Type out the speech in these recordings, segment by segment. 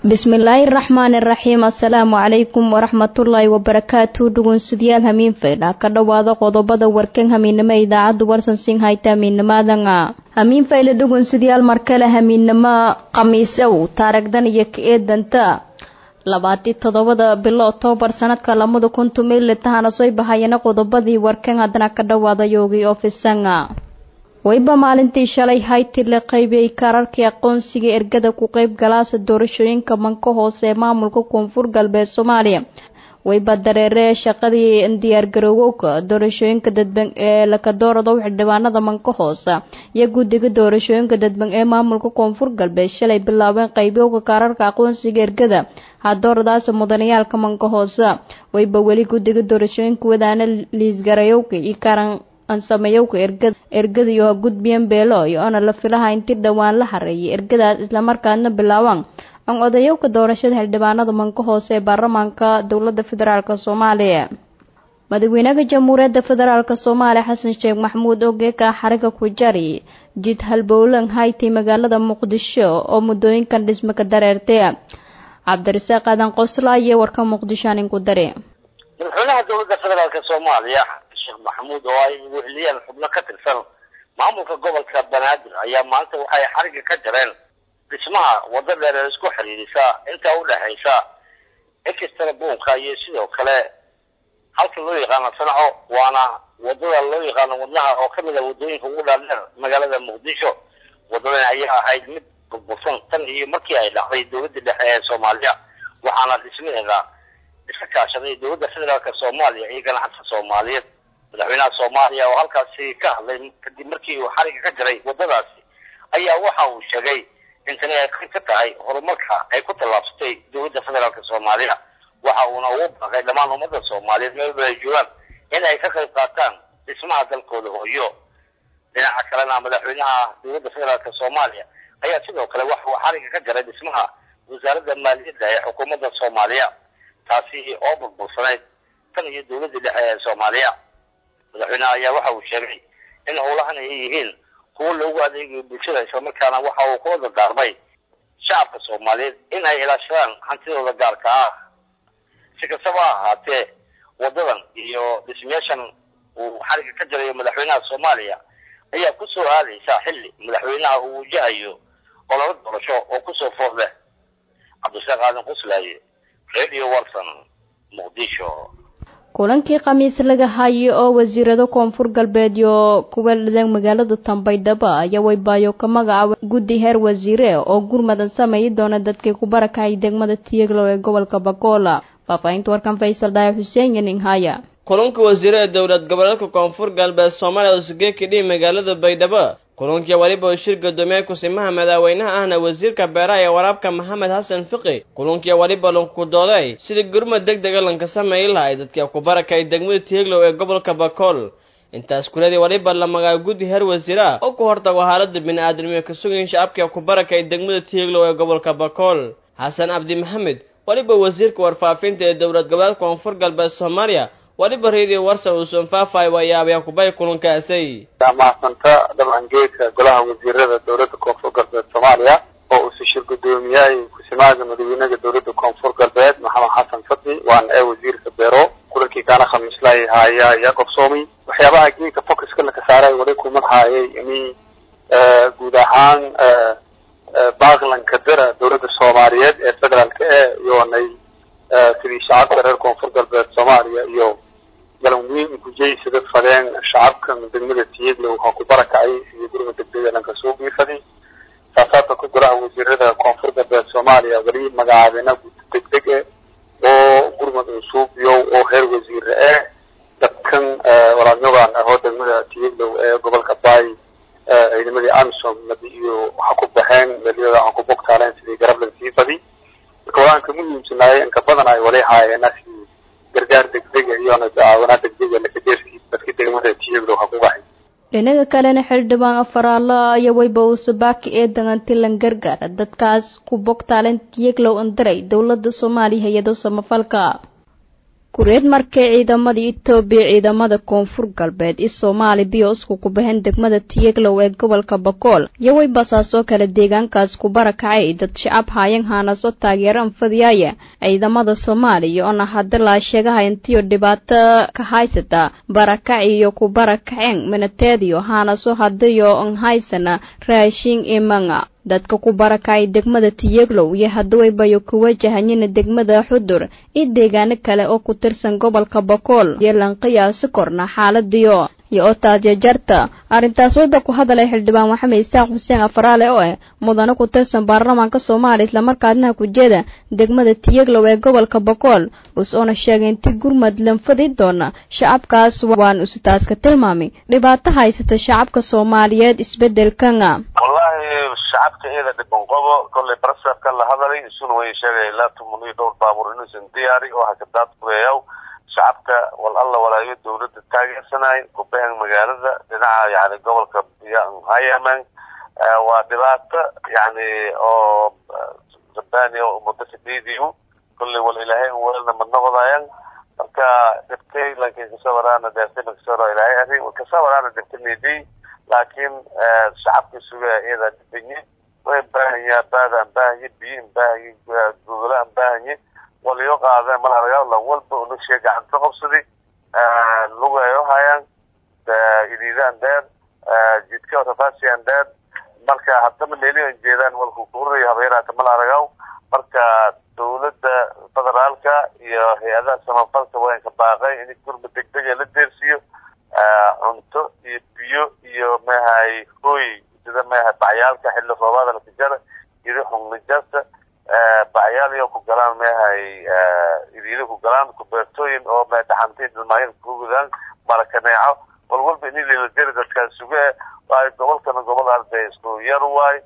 bismillaahi raxmaani raxiim assalaamu calaykum waraxmatullaahi wabarakaatu dhugunsidayaal hamiin faydha ka dhowaada qodobada warkan hamiinimo idaacadda warsan sing hayta hamiinimadanga hamiin fayle dhugunsidayaal markale hamiinimo khamiisow taaragdan iyo ka eedanta labaati toddobada bilo oktoobar sanadka lamada kun tumili tahana soo bahayana qodobadii warkan haddana ka dhowaada yoogii ofisanga wayba maalintii shalay hayti la qaybiyey kaararkii aqoonsiga ergada ku qeyb galaasa doorashooyinka manka hoose ee maamulka koonfur galbeed soomaaliya wayba dareeree shaqadii diyaargarowowka doorashooyinka dadban ee lakadoorado xildhibaanada manka hoose iyo guddiga doorashooyinka dadban ee maamulka koonfur galbeed shalay bilaabeen qaybiyowka kaararka aqoonsiga ergada hadooradaas mudanayaalka manka hoose wayba weli guddiga doorashooyinka wadaana liisgarayowka iyo karan ansameyowka ergada ergadiyo ha gudbiyan beelo iyo ona la filaha inti dhowaan la hareeyay ergadaas islamarkaadna bilaabaan an odayowka doorashada xildhibaanada manka hoose ee baarlamaanka dowlada federaalk soomaaliya madaxweynaha jamhuuriyadda federaalk soomaaliya xasan sheekh maxamuud ogeeka xariga ku jari jid halbowlan haytay magaalada muqdisho oo muddooyinkan dhisme ka dareertay cabdirasaaq aadan qoslaaye warka muqdisho aninku dare madaxweynaha dowladda federaalk soomaaliya sheekh maxamuud oo ay weheliyeen xubno ka tirsan maamulka gobolka banaadir ayaa maanta waxay xariga ka jareen dhismaha waddo dheer ee isku xiriirisa inta u dhexaysa extra buunka iyo sidoo kale halka loo yaqaano sanaco waana wadada loo yaqaano wadnaha oo kamid a waddooyinka ugu dhaadheer magaalada muqdisho waddadan ayaa ahayd mid burbursan tan iyo markii ay dhacday dowladda dhexe ee soomaaliya waxaana dhismaheeda iska kaashaday dowladda federaalk soomaaliya iyo ganacsiga soomaaliyeed madaxweynaha soomaaliya oo halkaasi ka hadlay kadib markii uu xariga ka jaray waddadaasi ayaa waxa uu sheegay in tani ay qayb ka tahay horumarka ay ku tallaabsatay dowladda federaalk soomaaliya waxa uuna ugu baaqay dhammaan ummadda soomaaliyeed meelba ay joogaan in ay ka qayb qaataan dhismaha dalkooda hooyo dhinaca kalena madaxweynaha dowladda federaalk soomaaliya ayaa sidoo kale waxa uu xariga ka jaray dhismaha wasaaradda maaliyadda ee xukuumadda soomaaliya taasi oo burbursanayd tan iyo dowladda dhexe ee soomaaliya madaxweynaha ayaa waxa uu sheegay in howlahan ay yihiin kuwo loogu adeegayo bulshada islamarkaana waxa uu kula dardaarmay shacabka soomaaliyeed in ay ilaashadaan hantidooda gaarka ah si kastaba ha ahaatee waddadan iyo dhismayaashan uu xariga ka jarayo madaxweynaha soomaaliya ayaa kusoo aadaysa xilli madaxweynaha uu wajahayo ololo doorasho oo kusoo foor leh cabdishaaq aadan quslaaye radio warson muqdisho kulankii khamiis laga hayo oo wasiirada koonfur galbeed iyo kuwa dhadeen magaalada tambaydhabo ayaa waybaayo ka magacaaba guddi heer wasiire oo gurmadan sameeyi doona dadkii ku barakacay degmada tiyaglow ee gobolka bakola faahfaahinta warkan faysal dhaaya xuseen yaninhaya kulanka wasiire ee dowlad goboleedka koonfur galbeed soomaaliya oo sugeekidhii magaalada baydhabo kulankii weliba uu shir guddoomiye kusimaha madaaweynaha ahna wasiirka beeraha ee waraabka maxamed xasan fiqi kulankii weliba lanku dooday sidii gurmad deg dega lanka sameeyi lahay dadkii ku barakay degmada tieglow ee gobolka bakool intaas kuladii weliba la magaabo guddi heer wasiir ah oo ku hortago haalada bini-aadamnimo ka sugayin shacabkii ku barakay degmada tieglow ee gobolka bakool xasan cabdi maxamed weliba wasiirka warfaafinta ee dowlad goboleedka koonfur galbeed soomaaliya waliba reediyo warsan uusan faafay wayaabaya kubay kulankaasay mahadsanta dabcan geedka golaha wasiirada dowladda koonfur galbeed soomaaliya oo uu shir guddoomiyahay kusimaaga madaxweynaha dowladda koonfur galbeed maxamed xasan fadli waana ee wasiirka beero kulankii kaana khamiislahay haya ayaa qabsoomay waxyaabaha geedka focuska laka saaray wali kumad haayay ini guud ahaan baaklanka dara dowladda soomaaliyeed ee federaalka e iyoonay sidii shacabka reer koonfur galbeed soomaaliya iyo galanweyn gujeysada fadeen shacabka degmada tiyeglow ha ku barakacay sidii gurma degdega lanka soo biifaday saasaabta ku golaha wasiirada koonfur galbeed soomaaliya weli magacaabeena guddi degdeg e oo gurmad unsuubiyo oo heer wasiire eh dadkan walaadnyogan ahoo degmada tiyeglow ee gobolka baay ciidamadii amisom iyo waxa ku baxeen meelyada aan ku bogtaaleen sidii garablan sii fadi marka walaanka muhiimsanaayay inka badan ay wali haayeen sidii gargaar degdega iyona daawanaa degdega lakadeerkii dadka degmada tiyeglow ha ku baxay dhinaga kalena xildhibaan afaraalo iyo wayba uusabaaki ee dagantilan gargaara dadkaas ku bogtaaleen tiyeglow andaray dowlada soomaaliya hay-ado samafalka kureed markay ciidamadii etoobiya ciidamada koonfur galbeed i soomaali biyo isku ku baxeen degmada tiyeglow ee gobolka bakool iyo way basaasoo kale deegaankaas ku barakacay dad shacab haayan haanaso taageeraan fadiyaya ciidamada soomaaliya oona hadda laa sheegaha intiyo dhibaato ka haysata barakac iyo ku barakaceen minateediyo haanaso hadayo an haysana raashin imanga dadka ku barakacay degmada tiyeglow iyo hadawaybayo ku wajahanyina degmada xudur iyo deegaano kale oo ku tirsan gobolka bakool iyo lanqiyaasi korna xaaladiyo iyo oo taajejarta arrintaas wayba ku hadalay xildhibaan maxamed isaaq xuseen afaraale oo ah mudane ku tirsan baarlamaanka soomaaliya islamarkaadnaha kujeeda degmada tiyeglow ee gobolka bakool us-oona sheegay inti gurmad lanfadi doona shacabkaas waan usitaaska tilmaamay dhibaato haysata shacabka soomaaliyeed isbedelkana wallahi shacabka iyada dhiban qobo kollay barasabka la hadalay isuna way sheegay ilaa tuman iyo dhowr baabuur inuusan diyaari oo hakadaad kureeyaw shacabka wal alla walaayo dawladda taageersanay kubahan magaalada dhinaca yani gobolka hayaman waa dhibaato yani oo rabani muddo sideediibu kollay wal ilaahay walna ma noqdayan marka dhibtay laakiin kasawaraana deertay kasawara ilaahay arrin kasawaraana dhibtay meedii laakiin shacabka suga iyada dhibanye way baahanya baadaan baahanye biyo baahanye gogolaan baahanye waliyo qaadeen mal argaa lan walba unagshiya gacanta qabsaday lugayo hayaan idiidaan dheer jidka rafaasiyan dheer marka haddana meelihan jeedaan walku kuuraya habeeraata mal aragaw marka dawladda federaalka iyo hay-adaha samafalka waanka baaqay in gurma degdega la deersiiyo cunto iyo biyo iyo mahay hooy sida maha bacyaalka xilli roobaada lakajara iri xungnijasta bacyaal iyo ku galaan mehay iriida ku galaan kubeertooyin oo me dhaxantay dhilmaayada kugudaan marakaneeco wal walba ini liladeri dadkaan suge waayo gobolkana gobol arday isku yar waay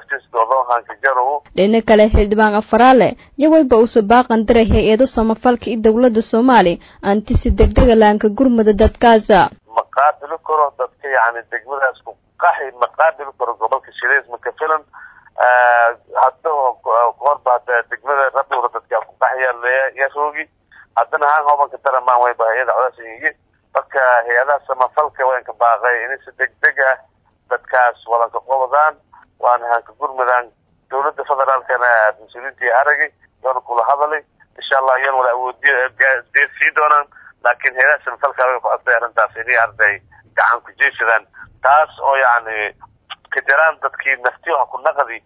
dhina kale xildhibaan afaraale yawayba usu baaqan diray hay-ado samafalka iyo dowladda soomaaliya anti si degdega laanka gurmada dadkaasa ma qaabili karo dadka yani degmadaas ku qaxi ma qaabili karo gobolka shireys maka filan hadda horba hada degmada rabura dadka ku qaxaya yaroogi haddana haan hobanka daramaan wayba hay-ada codaasinyi marka hay-adaha samafalka waanka baaqay inay si degdeg ah dadkaas wadanka qobadaan waana hanka gurmudaan dawladda federaalkana mas-uuliyiintii aragay yoona kula hadalay insha allah iyan wala awoodiyo deersii doonaan laakiin heedaha samafalka way ku adday arrintaas inay arday gacan ku jeeshadaan taas oo yacni ka jaraan dadkii nafti waxa ku naqdi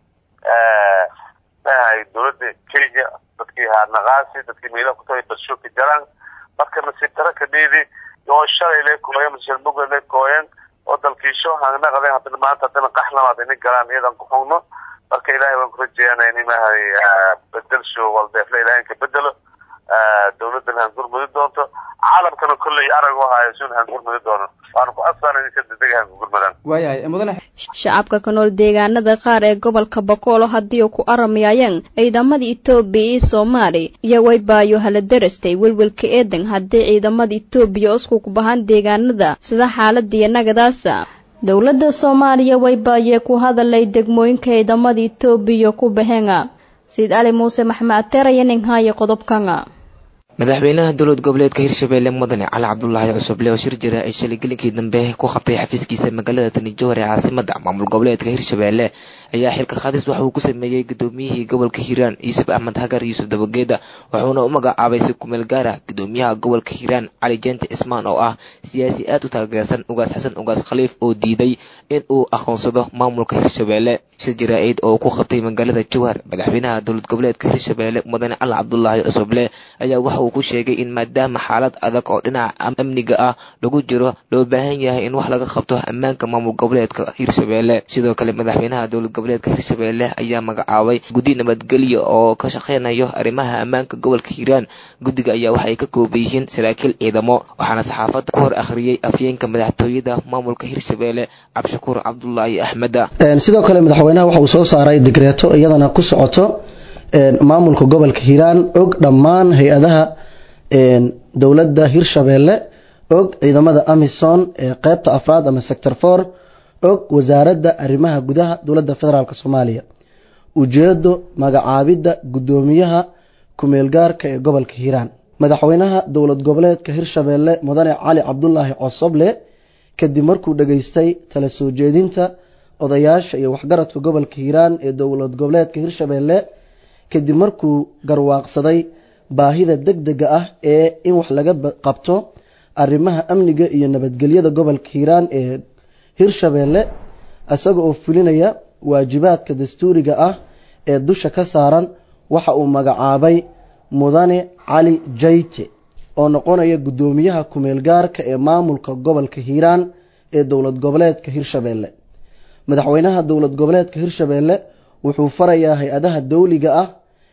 maahay dawladda kenya dadkii haanaqaasi dadkii meelaha kutagay badsho ka jaraan marka nasiib daro ka dhiidi oo shalay le kooyen mashalmuga le kooyen oo dalkiisho hanaqadeen haddana maanta haddana qaxlamaad ini galaan iyadan ku xugno marka ilaahay waan ku rajeeyana in imahay bedelsho waldeefle ilahay ka bedelo dawladdan han gurmudi doonto caalamkana kolley arag u haayo sun han gurmudi doono waana ku asbaan in si degdeg han ku gurmadaan waayahay mudane shacabka ka nool deegaanada qaar ee gobolka bakoolo haddii ku aramayayeen ciidamada etoobiya iyo soomaali iyo waybaayo hala darastay welwelka eedan haddii ciidamada etoobiya isku ku bahaan deegaanada sida xaaladiiyo nagadaasa dowladda soomaaliya waybaayee ku hadalay degmooyinka ciidamada etoobiya ku baheenga sayid cali muuse maxmed ateeraya ninhaaye qodobkanga madaxweynaha dowlad goboleedka hirshabelle mudane cali cabdulaahi cusuble oo shir jira ay shalay gelinkii dambe ku qabtay xafiiskiisa magaalada tanijohar ee caasimada maamul goboleedka hirshabelle ayaa xilka khadis waxa uu ku sameeyey gudoomiyihii gobolka hiiraan yuusuf axmed hagar yuusuf dabageeda wuxuuna u magacaabay si kumeel gaar ah gudoomiyaha gobolka hiiraan cali jeente cismaan oo ah siyaasi aad u taageersan ugaas xasan ugaas khaliif oo diiday in uu aqoonsado maamulka hirshabelle shir jaraa'id oo ku qabtay magaalada jowhar madaxweynaha dowlad goboleedka hirshabelle mudane cali cabdulaahi cusuble ayaa waxa uu ku sheegay in maadaama xaalad adag oo dhinaca amniga ah lagu jiro loo baahan yahay in wax laga qabto ammaanka maamul goboleedka hirshabelle sidoo kale madaxweynaha dowlad goboleedka hirshabelle ayaa magacaabay guddi nabadgelyo oo ka shaqeynayo arrimaha ammaanka gobolka hiiraan guddiga ayaa waxay ka kooban yihiin saraakiil ciidamo waxaana saxaafadda ku hor akhriyey afyeenka madaxtooyada maamulka hirshabelle cabdishakuur cabdulaahi axmeda sidoo kale madaxweynaha waxa uu soo saaray digreeto iyadana ku socoto maamulka gobolka hiiraan og dhammaan hay-adaha dowladda hirshabelle og ciidamada amison ee qeybta afraad ama sector for og wasaaradda arrimaha gudaha dowladda federaalk soomaaliya ujeedo magacaabidda guddoomiyaha kumeelgaarka ee gobolka hiiraan madaxweynaha dowlad goboleedka hirshabeelle mudane cali cabdulaahi cosoble kadib markuu dhageystay tala soo jeedinta odayaasha iyo waxgaradka gobolka hiiraan ee dowlad goboleedka hirshabeelle kadib markuu garwaaqsaday baahida deg dega ah ee in wax laga qabto arrimaha amniga iyo nabadgelyada gobolka hiiraan ee hirshabeelle isaga oo fulinaya waajibaadka dastuuriga ah ee dusha ka saaran waxa uu magacaabay mudane cali jayte oo noqonaya guddoomiyaha kumeel gaarka ee maamulka gobolka hiiraan ee dowlad goboleedka hirshabeelle madaxweynaha dowlad goboleedka hirshabeelle wuxuu farayaa hay-adaha dowliga ah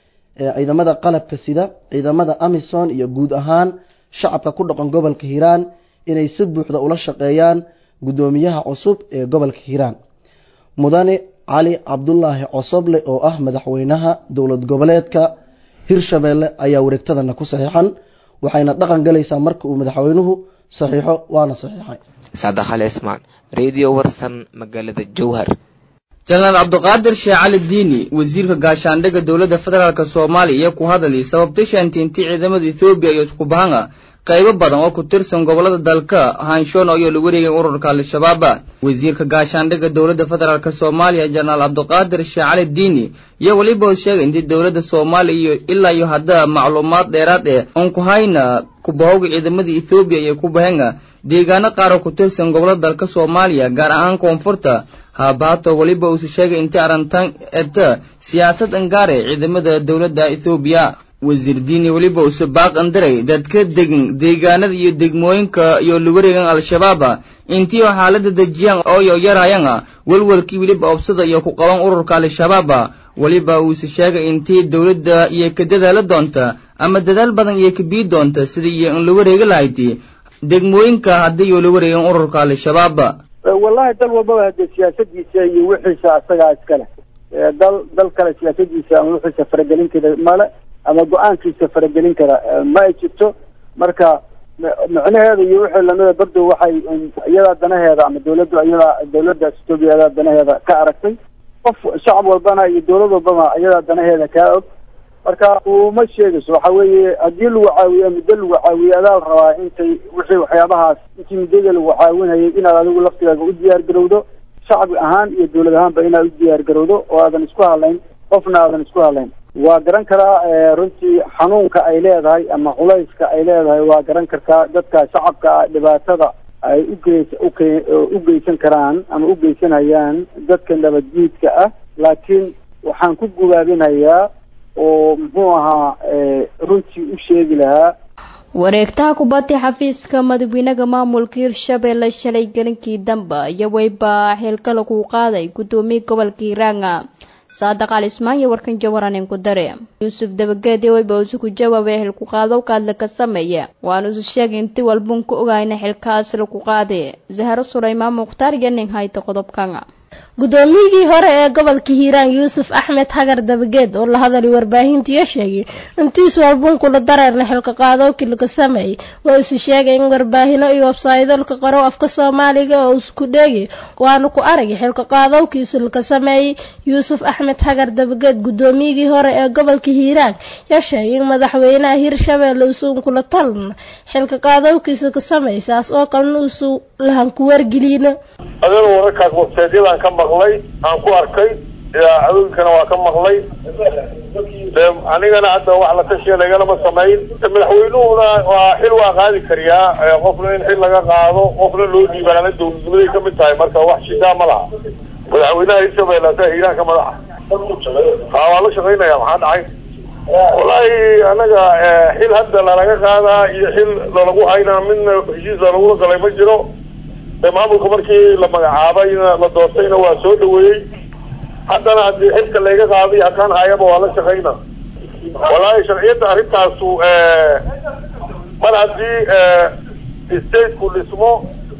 ee ciidamada qalabka sida ciidamada amison iyo guud ahaan shacabka ku dhaqan gobolka hiiraan inay si buuxda ula shaqeeyaan guddoomiyaha cusub ee gobolka hiiraan mudane cali cabdulaahi cosoble oo ah madaxweynaha dowlad goboleedka hirshabeelle ayaa wareegtadana ku saxiixan waxayna dhaqan galaysaa marka uu madaxweynuhu saxiixo waana saxiixay saadakhale ismaan radio warsan magaalada jowhar jenaraal cabdiqaadir sheekh cali diini wasiirka gaashaandhigga dowladda federaalk soomaaliya iyo ku hadalay sababta shaantiintii ciidamada ethoobiya iyo isku bahanga qaybo badan oo ku tirsan gobollada dalka hanshoon ayoo la wareegay ururka al-shabaab wasiirka gaashaandhigga dowladda federaalk soomaaliya jenaraal cabdiqaadir sheekh cali diini iyo weliba uu sheegay intii dowladda soomaaliya iyo ilaa iyo hadda macluumaad dheeraad eh oon ku hayna kubahowga ciidamada ethoobiya iyo ku bahanga deegaano qaar oo ku tirsan gobollada dalka soomaaliya gaar ahaan koonfurta haabaato weliba uusa sheegay intii arrintan eta siyaasad angaar ee ciidamada dowladda ethoobiya wasiir diini weliba uuse baaq andiray dadka degan deegaanada iyo degmooyinka iyo lawareegan al-shabaaba intii oo xaalada dejiyaan ooyo yarayanga welwelkii weliba obsada iyo ku qaban ururka al-shabaaba weliba uuse sheegay intii dowladda iyo ka dadaala doonta ama dadaal badan iyo ka bii doonta sidii iyo in la wareegi lahayd degmooyinka haddii iyo la wareegan ururka al-shabaab wallahi dal walbaba hadee siyaasadiisa iyo wixiisa asagaa iskale dal dal kale siyaasadiisa ama wixiisa faragelin kara male ama go-aankiisa faragelin kara ma ay jirto marka micnaheeda iyo wixii lamida bardow waxay iyadaa danaheeda ama dawladdu iyadaa dawladda etoobiya iyadaa danaheeda ka aragtay qof shacab walbana iyo dawlad walbana iyadaa danaheeda kaa og marka uma sheegayso waxa weeye haddii lagu caawiyo muddo lagu caawiyo adaa la rabaa intay wixii waxyaabahaas intii muddada lagu caawinayay inaad adigu laftigaaga u diyaar garowdo shacbi ahaan iyo dawlad ahaanba inaad u diyaar garowdo oo aadan isku hadlayn qofna aadan isku hadlayn waa garan karaa runtii xanuunka ay leedahay ama culayska ay leedahay waa garan kartaa dadka shacabka dhibaatada ay ugeys uke u geysan karaan ama u geysanayaan dadka nabaddiidka ah laakiin waxaan ku gubaabinayaa oo muxuu ahaa runtii u sheegi lahaa wareegtaha kubadda xafiiska madaxweynaha maamulka hirshabeelle shalay gelinkii dambe iyo weyba xilka lagu qaaday guddoomiye gobolka hiiraanga saadaq al ismaan iyo warkan jawaraneen ku dare yuusuf dabageedi weyba usu ku jawaabay xilku qaado kaadla ka sameeya waanu isu sheegay inti walbun ku ogayna xilkaas lagu qaade zahro sulaymaan mukhtaar iyo nin hayta qodobkan guddoomiyigii hore ee gobolka hiiraan yuusuf axmed hagar dabageed oo la hadalay warbaahintiiyo sheegay intiis walbunkula dareerna xilka qaadowkii laga sameeyey waa isu sheegay in warbaahino iyo websaydolka qaro afka soomaaliga oo isku dheegay waana ku aragay xilka qaadowkiisa laga sameeyey yuusuf axmed hagar dabageed guddoomiyigii hore ee gobolka hiiraan yaa sheegay in madaxweynaha hirshabeelle uusan kula talna xilka qaadowkiisa ka samaysaas oo kalena uusu lahan ku wargelina adana wararkaas websaydyadaan ka maqlay aan ku arkay idaacadooyinkana waa ka maqlay de anigana hadda wax la tashiya lagalama samayn madaxweynuhuna waa xil waa qaadi kariyaa qofna in xil laga qaado qofna loo dhiibaana dawladnimaday kamid tahay marka wax shidaa ma laha madaxweynaha hirshabelle asaa hiiraanka madaxa ha waa la shaqaynaya maxaa dhacay wallaahi anaga xil hadda lalaga qaadaa iyo xil lalagu haynaa midna heshiis lalagula galay ma jiro de maamulka markii la magacaabayna la doortayna waa soo dhaweeyey haddana haddii xilka layga qaaday hakaan hayaba waa la shaqayna wallaahi sharciyadda arrintaasu mar haddii stateku dhismo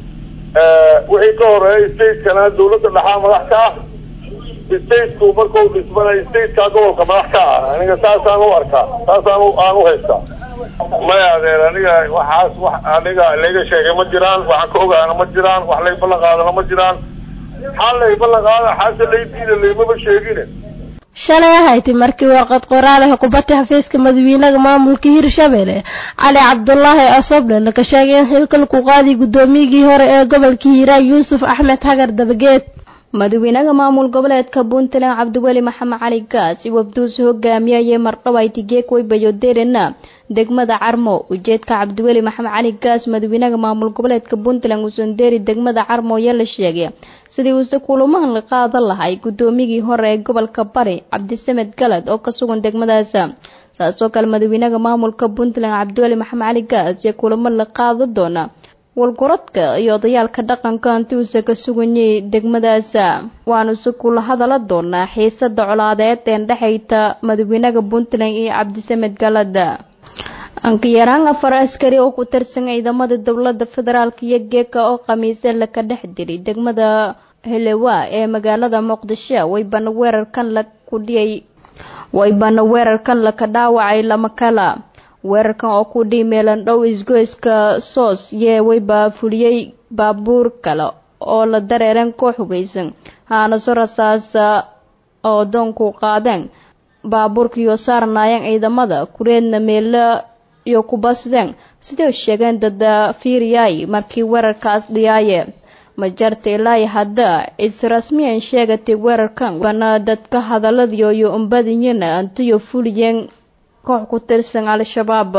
wixii ka horeeya stateskana dawladda dhaxaa madax ka ah stateku markau dhismana stateka gobolka madax ka ah aniga saasaan u arkaa saasaan aan u haystaa maya adeer aniga waxaas wax aniga layga sheegay ma jiraan waxaan ka ogaana ma jiraan wax lay ballan qaadana ma jiraan xaal lay ballan qaada xaase lay diida laymaba sheegine shalay ahayti markii warqad qoraal ah kubadda xafiiska madaxweynaha maamulka hirshabelle cali cabdulaahi asoble laga sheegay in xilkan ku qaadi guddoomiyigii hore ee gobolka hiiraan yuusuf axmed hagar dabageed madaxweynaha maamul goboleedka puntland cabdiweli maxamed cali gaas iyo wabduuse hogaamiyayee mardhawayti geekweybayo derena degmada carmo ujeedka cabdiweli maxamed cali gaas madaxweynaha maamul goboleedka puntland uusan deeri degmada carmo ayaa la sheegay sidii uuse kulamahan la qaadan lahay guddoomiyigii hore ee gobolka bari cabdisamed galad oo ka sugan degmadaas saasoo kale madaxweynaha maamulka puntland cabdiweli maxamed cali gaas iyo kulamo la qaadan doona walgorodka iyo odayaalka dhaqanka hanti uuse ka suganyay degmadaas waanuse kula hadala doonaa xiisada colaadeed ee dhexayta madaxweynaha puntland iyo cabdisamed galad ankayaraan afar askari oo ku tirsan ciidamada dowlada federaalk iyo geeka oo khamiise laka dhex diray degmada helewa ee magaalada muqdisho waybana weerarkan la kudhiyay waybana weerarkan laka dhaawacay lama kala weerarkan oo ku dhihi meelan dhow isgoyska soos yee wayba fuliyey baabuur kale oo la dareereen koox hubeysan haanaso rasaasa oo doonku qaadeen baabuurkiiyo saarnaayeen ciidamada kureedna meelo iyo kubasdeen siday sheegeen dada fiiriyay markii weerarkaas dhiyaaye majarta ilaahi hadda israsmiyan sheegatay weerarkan bana dadka hadaladiyo iyo umbadiyana antiyo fuliyeen koox ku tirsan al-shabaab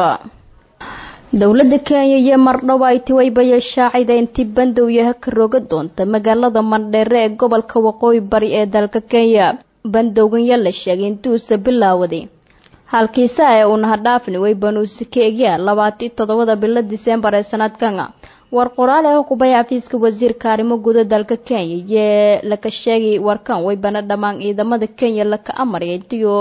dowladda kenya iyo mardhow ay tiwaybaya shaacida intii bandow yaha ka roga doonta magaalada mandheere ee gobolka waqooyi bari ee dalka kenya bandowgan yaa la sheegay intuusa bilaawaday halkiisa ee unaha dhaafni way banuusi ka egyaa labaati toddobada bilo diseembar ee sanadkan war qoraal ee hukubay xafiiska wasiirka arrimo guda dalka kenya yee laka sheegay warkan way bana dhammaan ciidamada kenya laka amarya intiyo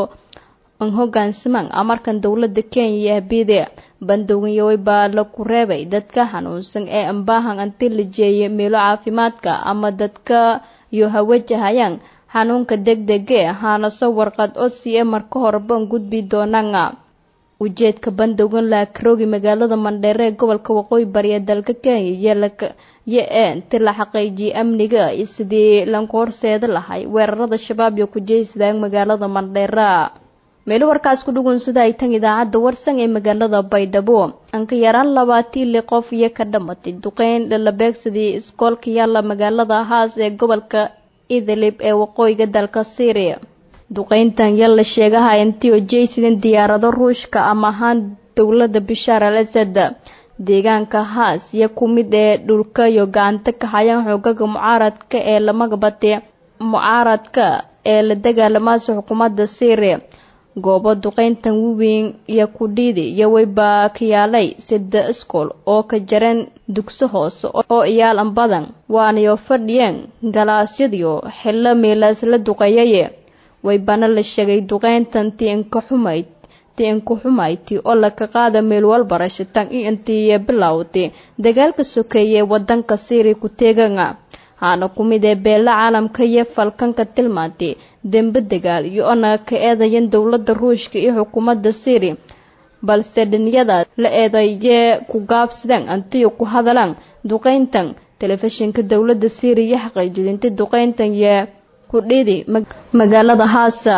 an hogaansamaan amarkan dowlada kenya iyo habiide bandowgan yoway baa laku reebay dadka xanuunsan ee ambaahan anti la jeeyay meelo caafimaadka ama dadka iyo hawajahayaan xanuunka degdege haanaso warqad osi ee marka horeban gudbi doonaan ujeedka bandowgan laakaroogi magaalada mandheere ee gobolka waqooyi bari ee dalka kenya yo ee inti la xaqiijiyay amniga sidii lanku horseeda lahay weerarada shabaab iyo kujeysadaan magaalada mandheera meelo warkaas ku dhugun sida ay tan idaacadda warsan ee magaalada baydhabo anka yaraan labaatii li qof iyo ka dhamatay duqeyn lalabeegsadii iskoolka yaalla magaalada haas ee gobolka idlib ee waqooyiga dalka syria duqeyntan yaa la sheegaha intii oo jeysidan diyaarado ruushka ama ahaan dowlada bishaar al asad deegaanka haas iyo ku mid ee dhulka iyo gacanta ka hayaan xoogaga mucaaradka ee lamagabate mucaaradka ee la dagaalamaasa xukuumadda syria goobo duqeyntan waweyn iyo kudhiidi iyo wayba ka yaalay sida iskool oo ka jareen dugso hoose oo iyaalan badan waanayo fadhiyeen galaasyadiyo xillo meelaas la duqeeyaye waybana la sheegay duqeyntan ti inka xumayd ti inka xumayti oo laka qaada meel walbarasho tan iyo intii bilowday dagaalka sokeeye wadanka syria ku teegana haana ku mid ee beela caalamka iyo falkanka tilmaantay dembe dagaal iyo ona ka eedayan dowlada ruushka iyo xukuumadda syria balse dhiniyada la eedayee ku gaabsadeen antiyo ku hadalaan duqeyntan telefishinka dowlada syria iyo xaqiijidinta duqeyntan yee ku dhidi magaalada haasa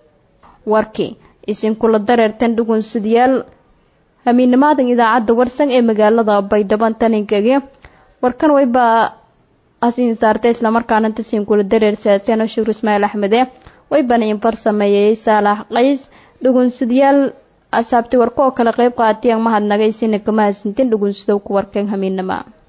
warkii isinkula dareertan dhugunsidayaal hamiinimaadan idaacadda warsan ee magaalada baydhaban taninkagi warkan wayba asin saartay islamarkaana tasiin kula dareer siyaasiyan shuur ismaaciil axmede way banayin far sameeyey saalax qays dhugunsidayaal asaabtay warka oo kale qeyb qaatiyaan mahadnagay sina kama hasintin dhugunsidow ku warkeen hamiinama